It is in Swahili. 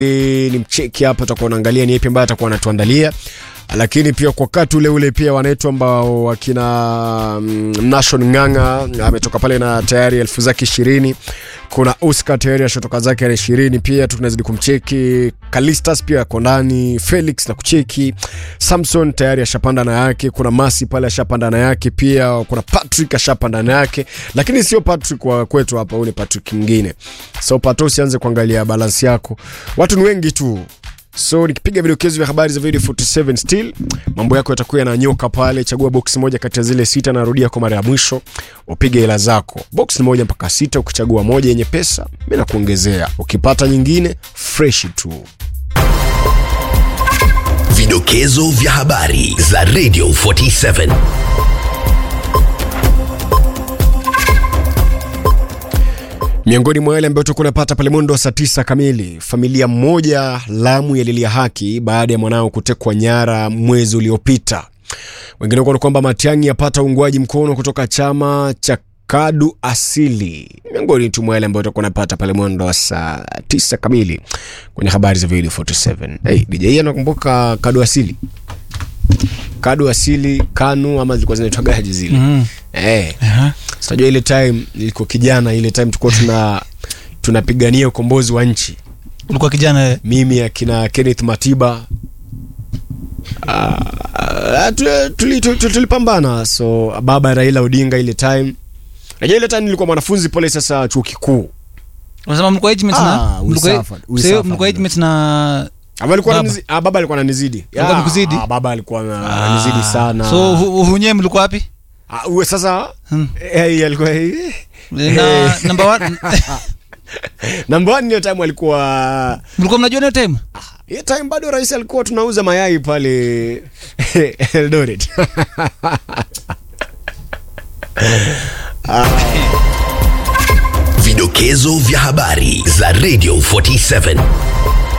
ni mcheki hapa, tutakuwa naangalia ni yapi ambayo atakuwa anatuandalia, lakini pia kwa wakati ule ule pia wanaitwa ambao wakina mm, Nation Ng'ang'a ametoka pale na tayari elfu zake ishirini. Kuna Oscar tayari ashatoka zake na ishirini pia, tunazidi kumcheki. Kalistas pia ako ndani, Felix na kucheki, Samson tayari ashapanda na yake, kuna Masi pale ashapanda na yake pia, kuna Patrick ashapanda na yake, lakini sio Patrick wa kwetu hapa, huyu ni Patrick mwingine. So pato, usianze kuangalia balance yako, watu ni wengi tu so nikipiga vidokezo vya habari za video 47 still mambo yako yatakuwa yananyoka pale. Chagua box moja kati ya zile sita, narudia kwa mara ya mwisho, upige hela zako. Box ni moja mpaka sita. Ukichagua moja yenye pesa, mimi nakuongezea, ukipata nyingine fresh tu. Vidokezo vya habari za Radio 47. Miongoni mwa yale ambayo tulikuwa tunapata pale mwendo wa saa tisa kamili, familia mmoja Lamu yalilia haki baada ya mwanao kutekwa nyara mwezi uliopita. Wengine kuona kwamba Matiang'i yapata uungwaji mkono kutoka chama cha Kadu Asili. Miongoni tu mwa yale ambayo tulikuwa tunapata pale mwendo wa saa tisa kamili kwenye habari za video 47. Hey, DJ anakumbuka Kadu Asili? Kadu Asili, Kanu ama zilikuwa zinaitwa gaji zile. Mhm. Eh. Aha. Sinajua ile time nilikuwa kijana, ile time tulikuwa tuna tunapigania ukombozi wa nchi, ulikuwa kijana eh? mimi akina Kenneth Matiba ah, ah, tu- tuli- tu- tu- tulipambana. So baba Raila Odinga ile time, najua ile time nilikuwa mwanafunzi pale sasa chuo kikuu, unasema mlikuwa age mates Ah, na we mlikuwa- suffered, we sasa suffered. mlikuwa age mates na Ama alikuwa Baba. ananizi- ah, baba alikuwa ananizidi Alikuwa Ah, amekuzidi? ah, baba alikuwa ananizidi sana. so hu- hunyewe mlikuwa wapi Ah, uwe sasa Hmm. eh, alikuwa eh, na number one number one hiyo time alikuwa mlikuwa mnajua hiyo time hiyo time bado rais alikuwa tunauza mayai pale Eldoret. Vidokezo vya habari za Radio 47.